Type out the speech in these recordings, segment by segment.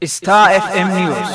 Star FM News.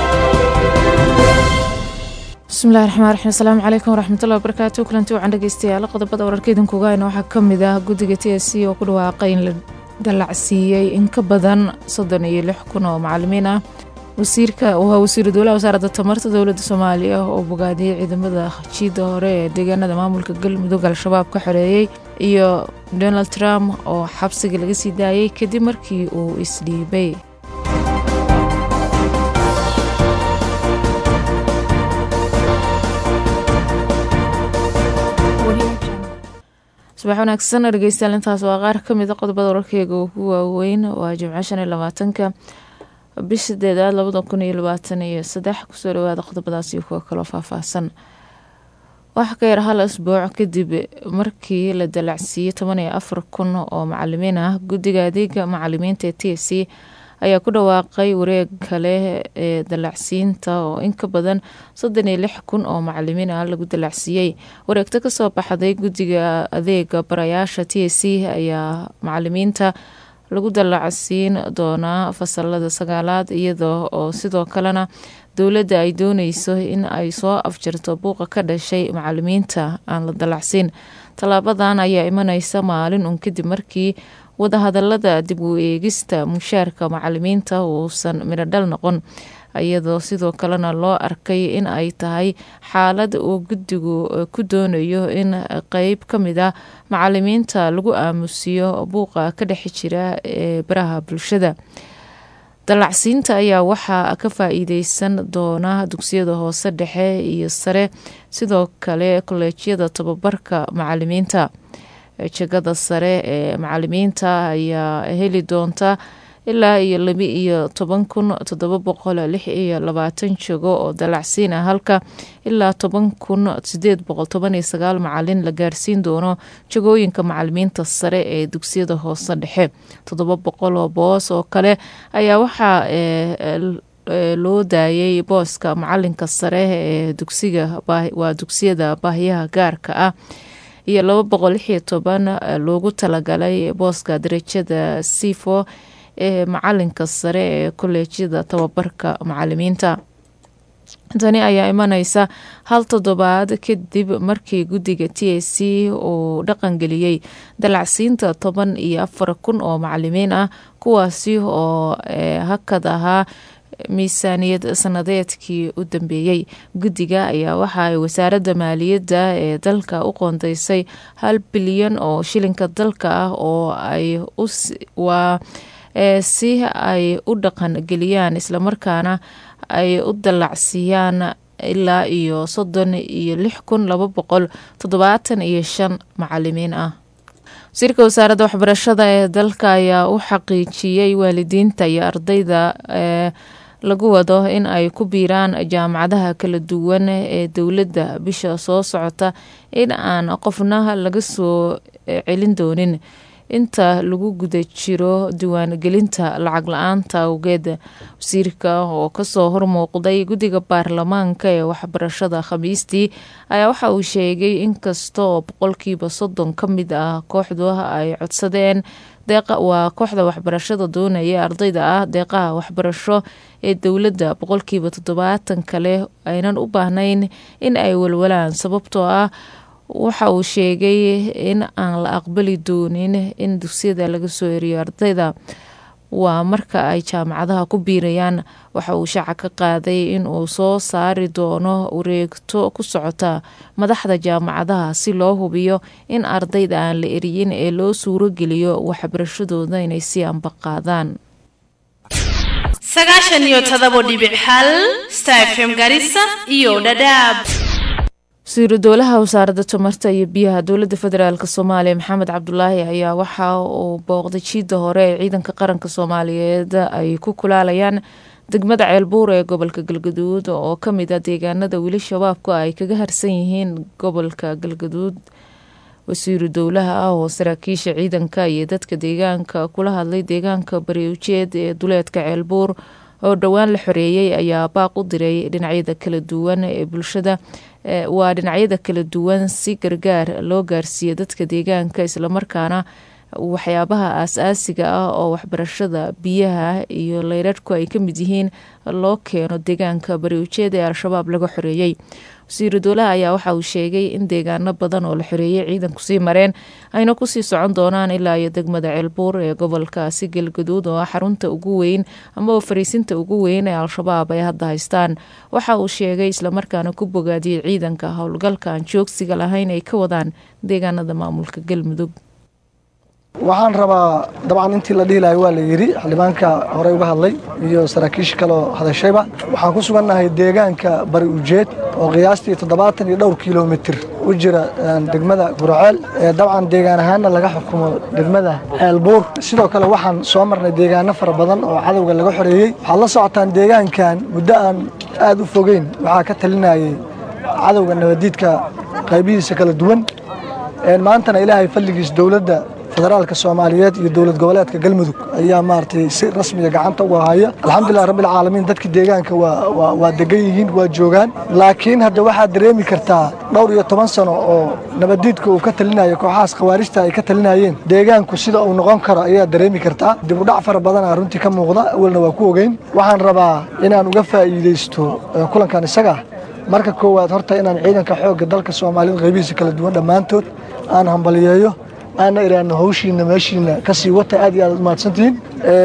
bismillahi raxmaan raxiim asalaamu calaykum waraxmatullahi wabarakaatu kulanti wacan dhegeystayaal qodobada wararkeedan kugaayna waxaa ka mid ah guddiga t s c oo ku dhawaaqay in la dallacsiiyey in ka badan soddon iyo lix kun oo macalimiin ah wasiirka waa wasiiru dowlaha wasaaradda tamarta dowladda soomaaliya oo bogaadiyey ciidamada jiida hore ee deegaanada maamulka galmudug al-shabaab ka xoreeyey iyo donald trump oo xabsiga laga sii daayey kadib markii uu isdhiibay subax wanaagsan dhegeystayaal intaas waa qaar ka mid a qodobada wararkeega ugu waaweyn waa jimco shan iyo labaatanka bish sideedaad labada kun iyo labaatan iyo saddex kusoo dhawaada qodobadaas iyo kuwa kaloo faahfaahsan waxaa ka yar hal asbuuc kadib markii la dalacsiiyey toban iyo afar kun oo macalimiin ah guddiga adeega macalimiinta ee t s c ayaa ku dhawaaqay wareeg kale ee dalacsiinta oo in ka badan soddon iyo lix kun oo macalimiin ah lagu dalacsiiyey wareegto kasoo baxday guddiga adeega barayaasha t s c ayaa macalimiinta lagu dalacsiin doonaa fasalada sagaalaad iyada oo sidoo kalena dowladda ay dooneyso in ay soo afjarto buuqa ka dhashay macalimiinta aan la dalacsiin tallaabadan ayaa imaneysa maalin un kadib markii wadahadalada dib u eegista mushaarka macalimiinta uusan midhodhal noqon iyadoo sidoo kalena loo arkay in ay tahay xaalad uu guddigu ku doonayo in qeyb ka mid a macalimiinta lagu aamusiyo buuqa ka dhex jira ee baraha bulshada dalacsiinta ayaa waxaa ka faa-iideysan doona dugsiyada hoose dhexe iyo sare sidoo kale kolleejyada tababarka macalimiinta jegada sare ee macalimiinta ayaa heli doonta ilaa iyo laba iyo toban kun toddoba boqol lix iyo labaatan jego oo dalacsiin ah halka ilaa toban kun sideed boqol toban iyo sagaal macalin la gaarsiin doono jegooyinka macalimiinta sare ee dugsiyada hoose dhexe toddoba boqol oo boos oo kale ayaa waxaa loo daayay booska macalinka sare ee dugsiga waa dugsiyada baahiyaha gaarka ah iyo laba boqol lix iyo toban loogu talagalay booska darajada sifo ee macalinka sare ee kolleejyada tababarka macalimiinta tani ayaa imaneysa hal toddobaad kadib markii guddiga t s c uu dhaqangeliyey dalacsiinta toban iyo afar kun oo macalimiin ah kuwaasi oo hakad ahaa miisaaniyad sanadeedkii u dambeeyey guddiga ayaa waxa ay wasaaradda maaliyadda ee dalka u qoondeysay hal bilyan oo shilinka dalka ah oo ay waa si ay u dhaqan geliyaan islamarkaana ay u dallacsiiyaan ilaa iyo soddon iyo lix kun laba boqol toddobaatan iyo shan macalimiin ah wasiirka wasaaradda waxbarashada ee dalka ayaa u xaqiijiyey waalidiinta iyo ardayda ee lagu wado in ay ku biiraan jaamacadaha kala duwan ee dowladda bisha soo socota in aan qofna laga soo celin doonin inta lagu guda jiro diiwaangelinta lacag la-aanta awgeed wasiirka oo kasoo hormuuqday guddiga baarlamaanka ee waxbarashada khamiistii ayaa waxa uu sheegay inkasta oo boqolkiiba soddon ka mid ah kooxdu ay codsadeen waa kooxda waxbarashada doonaya ardayda ah deeqaha waxbarasho ee dowladda boqolkiiba toddobaatan kale aynan u baahnayn in ay walwalaan sababtoo ah waxa uu sheegay in aan la aqbali doonin in dugsiyada laga soo eriyo ardayda waa marka ay jaamacadaha ku biirayaan waxa uu shaaca ka qaaday in uu soo saari doono wareegto ku socota madaxda jaamacadaha si loo hubiyo in ardayda aan la eriyin ee loo suurogeliyo waxbarashadooda inay si ambaqaadaan sagaashan iyo todobo dhibic hal stafm garissa iyo dhadhaab wasiiru dowlaha wasaaradda tamarta iyo biyaha dowladda federaalk soomaaliya maxamed cabdulaahi ayaa waxa uu booqday jiida hore ee ciidanka qaranka soomaaliyeed ay ku kulaalayaan degmada ceelbuur ee gobolka galgaduud oo kamid ah deegaanada weli shabaabku ay kaga harsan yihiin gobolka galgaduud wasiiru dowlaha ah oo saraakiisha ciidanka iyo dadka deegaanka kula hadlay deegaanka bariujeed ee duleedka ceelbuur oo dhowaan la xoreeyey ayaa baaq u diray dhinacyada kala duwan ee bulshada waa dhinacyada kala duwan si gargaar loo gaarsiiyo dadka deegaanka islamarkaana waxyaabaha aas-aasiga ah oo waxbarashada biyaha iyo leyrarhku ay ka mid yihiin loo keeno deegaanka bari ujeed ee al-shabaab laga xoreeyey wasiiru dowlaha ayaa waxa uu sheegay in deegaano badan oo la xoreeyey ciidanku sii mareen ayna kusii socon doonaan ilaa iyo degmada ceelbuur ee gobolkaasi galgaduud oo ah xarunta ugu weyn ama fariisinta ugu weyn ee al-shabaab ay hadda haystaan waxa uu sheegay islamarkaana ku bogaadiyey ciidanka howlgalka aan joogsiga lahayn ay ka wadaan deegaanada maamulka galmudug waxaan rabaa dabcan intii la dhihi lahay waa la yidhi xildhibaanka horey uga hadlay iyo saraakiisha kaleoo hadashayba waxaan ku sugannahay deegaanka bari ujeed oo qiyaastii toddobaatan iyo dhowr kilomitir u jira degmada guraceel dabcan deegaan ahaanna laga xukumo degmada ceelbuur sidoo kale waxaan soo marnay deegaano fara badan oo cadowga laga xoreeyey waxaad la socotaan deegaankan muddo aan aad u fogeyn waxaa ka talinayay cadowga nabadiidka qaybihiisa kala duwan maantana ilaahay fadligiis dowladda federaalka soomaaliyeed iyo dowlad goboleedka galmudug ayaa maaragtay si rasmiga gacanta uga haya alxamdulilah rabbilcaalamiin dadka deegaanka waa degan yihiin waa joogaan laakiin hadda waxaad dareemi kartaa dhowr iyo toban sano oo nabadiidka uu ka talinayo kooxahaas khawaarijta ay ka talinayeen deegaanku sida uu noqon karo ayaa dareemi kartaa dib u dhac fara badana runtii ka muuqda awalna waa ku ogeyn waxaan rabaa inaan uga faa'iidaysto kulankan isaga marka koowaad horta inaan ciidanka xoogga dalka soomaaliyed qaybihiisa kala duwan dhammaantood aan hambaliyeeyo aana iraahno hawshiina meeshiina ka sii wata aad iyo aad umahadsantihiin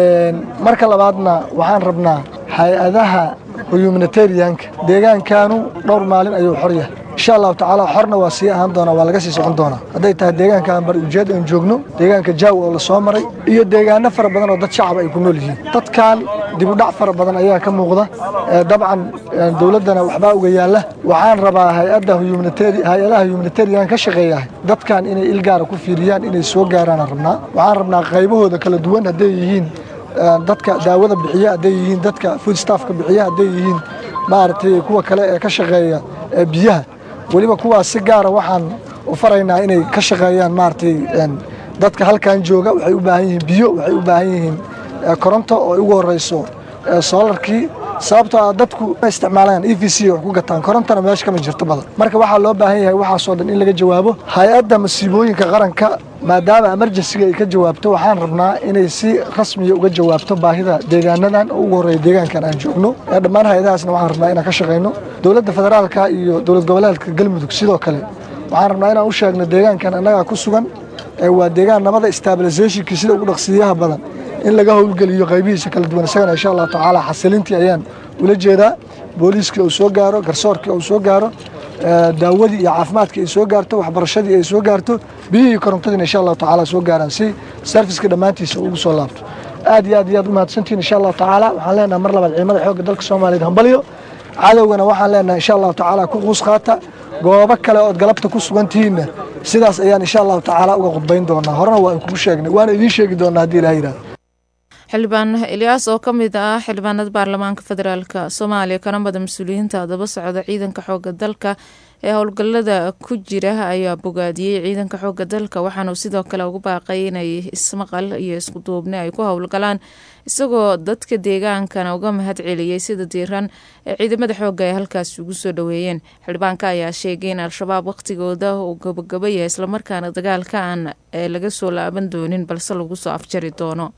marka labaadna waxaan rabnaa hay-adaha humanitarianka deegaankanu dhowr maalin ayuu xor yahay insha allahu tacaala xorna waa sii ahaan doonaa waa laga sii socon doonaa hadday tahay deegaankan bari ujeed aan joogno deegaanka jaaw oo la soo maray iyo deegaano fara badan oo dad shacaba ay ku nool yihiin dadkan dib u dhac fara badan ayaa ka muuqda dabcan dowladdana waxbaa uga yaalla waxaan rabaa hay-adda hay-adaha humanitarian ka shaqeeya dadkan inay ilgaara ku fiiriyaan inay soo gaaraan rabnaa waxaan rabnaa qaybahooda kala duwan hadday yihiin dadka daawada bixiya hadday yihiin dadka food staffka bixiya hadday yihiin maaragtay kuwa kale ee ka shaqeeya biyaha weliba kuwaas si gaara waxaan u faraynaa inay ka shaqeeyaan maaragtay dadka halkan jooga waxay u baahan yihiin biyo waxay u baahan yihiin koronto oo ugu horeyso soolarkii sababtoo ah dadku ma isticmaalaan e v c wax ku gataan korontana meesha kama jirto badan marka waxaa loo baahan yahay waxaasoo dhan in laga jawaabo hay-adda masiibooyinka qaranka maadaama emergensiga ay ka jawaabto waxaan rabnaa inay si rasmiya uga jawaabto baahida deegaanadan oo ugu horreeya deegaankan aan joogno dhammaan hay-adahaasna waxaan rabnaa inaan ka shaqayno dowladda federaalka iyo dowlad goboleedka galmudug sidoo kale waxaan rabnaa inaan u sheegno deegaankan annagaa ku sugan waa deegaan nabada stabilisationkii sida ugu dhaqsiiyaha badan in laga howlgeliyo qaybihiisa kala duwan isagana insha allahu tacaala xasilintii ayaan ula jeedaa booliiskii uu soo gaaro garsoorkii uu soo gaaro daawadii iyo caafimaadkii ay soo gaarto waxbarashadii ay soo gaarto biyihii iyo korontadiina insha allahu tacaala soo gaaraan si serviska dhammaantiisa ugu soo laabto aad iyo aad iyo aad umahadsantihin insha allahu tacaala waxaan leenahay mar labaad ciidamada xoogga dalka soomaaliyeed hambalyo cadowgana waxaan leenahay insha allahu tacaala ku quus qaata goobo kale ood galabta ku sugan tihiinna sidaas ayaan insha allahu tacaala uga khudbayn doonaa horena waa kugu sheegnay waana idiin sheegi doonaa haddii ilaha yidhahdo xildhibaan ilyaas oo ka mid ah xildhibaanada baarlamaanka federaalk soomaaliya kana mada mas-uuliyiinta daba socda ciidanka xooga dalka ee howlgalada ku jira ayaa bogaadiyey ciidanka xooga dalka waxaanu sidoo kale ugu baaqay inay ismaqal iyo iskuduubni ay ku howlgalaan isagoo dadka deegaankana uga mahad celiyey sida diiran ee ciidamada xooga ay halkaasi ugu soo dhoweeyeen xildhibaanka ayaa sheegay in al-shabaab waqtigooda uu gabagaba yahay islamarkaana dagaalka aan laga soo laaban doonin balse lagu soo afjari doono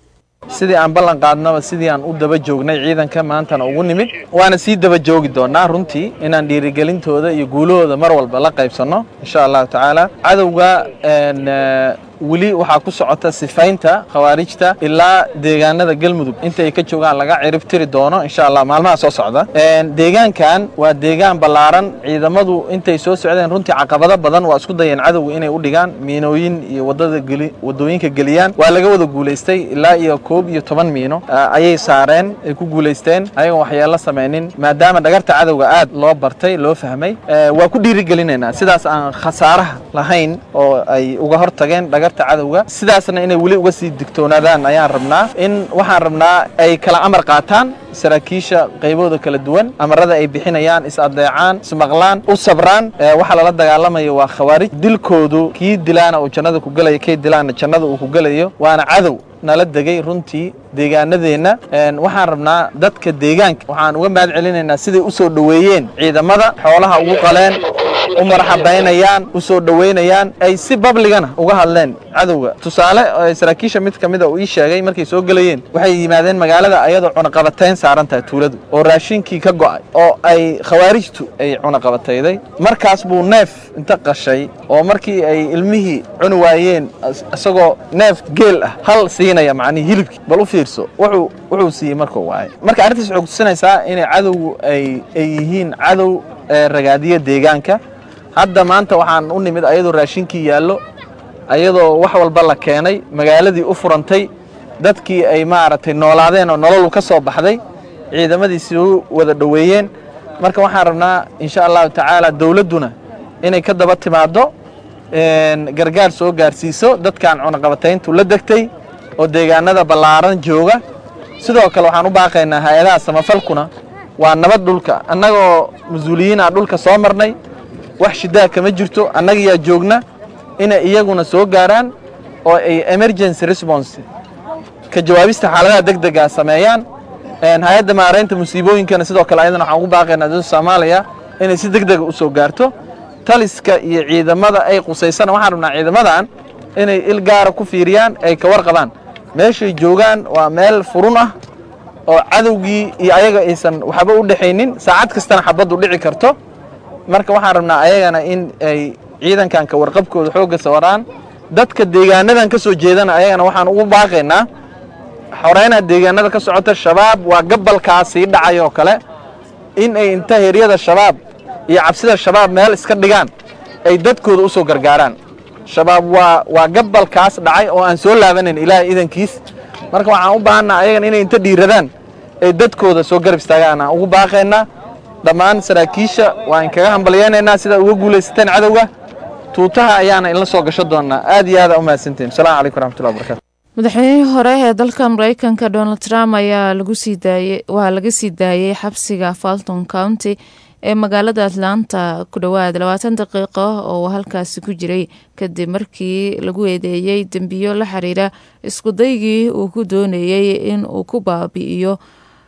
sidii aan ballan qaadnaba sidii aan u daba joognay ciidanka maantana ugu nimid waana sii daba joogi doonaa runtii inaan dhiirigelintooda iyo guulahooda mar walba la qaybsanno insha allahu tacaala cadowga weli waxaa ku socota sifaynta khawaarijta ilaa deegaanada galmudug inta ay ka joogaan laga cirib tiri doono insha allah maalmaha soo socda deegaankan waa deegaan ballaaran ciidamadu intay soo socdeen runtii caqabado badan waa isku dayeen cadowga inay u dhigaan miinooyin iyo wadada geli wadooyinka geliyaan waa laga wada guulaystay ilaa iyo koob iyo toban miino ayay saareen ay ku guulaysteen ayagoon waxyeelo samaynin maadaama dhagarta cadowga aad loo bartay loo fahmay waa ku dhiirigelinaynaa sidaas aan khasaaraha lahayn oo ay uga hortageen cadowga sidaasna inay weli uga sii digtoonaadaan ayaan rabnaa in waxaan rabnaa ay kala amar qaataan saraakiisha qaybahooda kala duwan amarada ay bixinayaan is adeecaan ismaqlaan u sabraan waxaa lala dagaalamayo waa khawaarij dilkoodu kii dilaana uu jannada ku gelayo kii dilaana jannada uu ku gelayo waana cadow nala degay runtii deegaanadeenna waxaan rabnaa dadka deegaanka waxaan uga mahad celinaynaa siday u soo dhoweeyeen ciidamada xoolaha ugu qaleen u marxabaynayaan u soo dhoweynayaan ay si babligana uga hadleen cadowga tusaale saraakiisha mid ka mida uu ii sheegay markay soo gelayeen waxay yimaadeen magaalada ayadoo cunaqabatayn saaran tahay tuuladu oo raashinkii ka go'ay oo ay khawaarijtu ay cunaqabatayday markaas buu neef inta qashay oo markii ay ilmihii cuni waayeen isagoo neef geel ah hal siinaya macnihii hilibkii bal u fiirso wuxuu wuxuu siiyey markuu waayay marka arrintaas waxay kutusinaysaa inay cadowgu ay ay yihiin cadow ragaadiya deegaanka hadda maanta waxaan u nimid ayadoo raashinkii yaallo ayadoo wax walba la keenay magaaladii u furantay dadkii ay maaragtay noolaadeen oo nololu ka soo baxday ciidamadii soo wada dhoweeyeen marka waxaan rabnaa insha allahu tacaala dowladduna inay ka daba timaaddo gargaar soo gaarsiiso dadkan cunaqabatayntu la degtay oo deegaanada ballaaran jooga sidoo kale waxaan u baaqaynaa hay-adaha samafalkuna waa nabad dhulka annagoo mas-uuliyiin aan dhulka soo marnay wax shidaa kama jirto annagiyaa joogna inay iyaguna soo gaaraan oo ay emergency response ka jawaabista xaaladaha deg dega sameeyaan hay-adda maaraynta musiibooyinkana sidoo kale ayadana waxaan ugu baaqaynaa dowladda soomaaliya inay si deg dega u soo gaarto taliska iyo ciidamada ay qusaysana waxaan rabnaa ciidamadan inay il gaara ku fiiriyaan ay ka warqabaan meeshay joogaan waa meel furun ah oo cadowgii iyo ayaga aysan waxba u dhexaynin saacad kastana xabaddu dhici karto marka waxaan rabnaa ayagana in ay ciidankan ka warqabkooda xoogga sawaraan dadka deegaanadan ka soo jeedana ayagana waxaan ugu baaqaynaa xoreyna deegaanada ka socota shabaab waa gabalkaa sii dhacay oo kale in ay inta heryada shabaab iyo cabsida shabaab meel iska dhigaan ay dadkooda u soo gargaaraan shabaab waa waa gabalkaas dhacay oo aan soo laabanayn ilaahay idankiis marka waxaan u baahanaa ayagana inay inta dhiiradaan ay dadkooda soo garab istaagaan aan ugu baaqaynaa dhammaan saraakiisha waa inkaga hambalyaynaynaa sidaa uga guulaysateen cadowga tuutaha ayaana inla soo gasho doonaa aad iyo aada u mahadsantihin asalamu calaykum waraxmatullahi wabarakatu madaxweynihii hore ee dalka mareykanka donald trump ayaa lagu sii daayey waa laga sii daayey xabsiga falton county ee magaalada atlanta ku dhowaad labaatan daqiiqo oo halkaasi ku jiray kadib markii lagu eedeeyey dembiyo la xiriira iskudaygii uu ku doonayey in uu ku baabi'iyo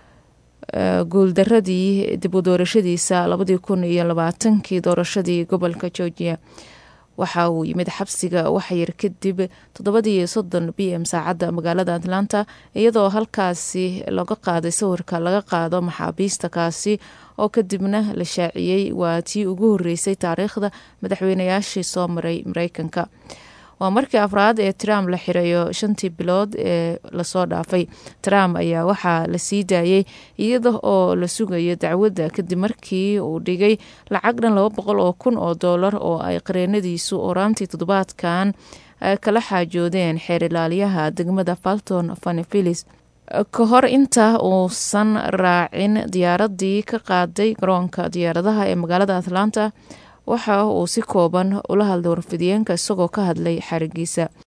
guuldaradii dib u doorashadiisa labadii kun iyo labaatankii doorashadii gobolka georgia waxa uu yimid xabsiga waxyar kadib toddobadii soddon b m saacadda magaalada atlanta iyadoo halkaasi laga qaaday sawirka laga qaado maxaabiista kaasi oo kadibna la shaaciyey waa tii ugu horeysay taariikhda madaxweynayaashii soo maray mareykanka waa markii afraad ee trump la xirayo shantii bilood ee lasoo dhaafay trump ayaa waxaa la sii daayey iyada oo la sugayo dacwadda kadib markii uu dhigay lacag dhan laba boqol oo kun oo doolar oo ay qareenadiisu oraantii toddobaadkan kala xaajoodeen xeer ilaaliyaha degmada falton fanifilis ka hor inta uusan raacin diyaaradii ka qaaday garoonka diyaaradaha ee magaalada atlanta waxa uu si kooban ula hadlay warfidiyeenka isagoo ka hadlay xarigiisa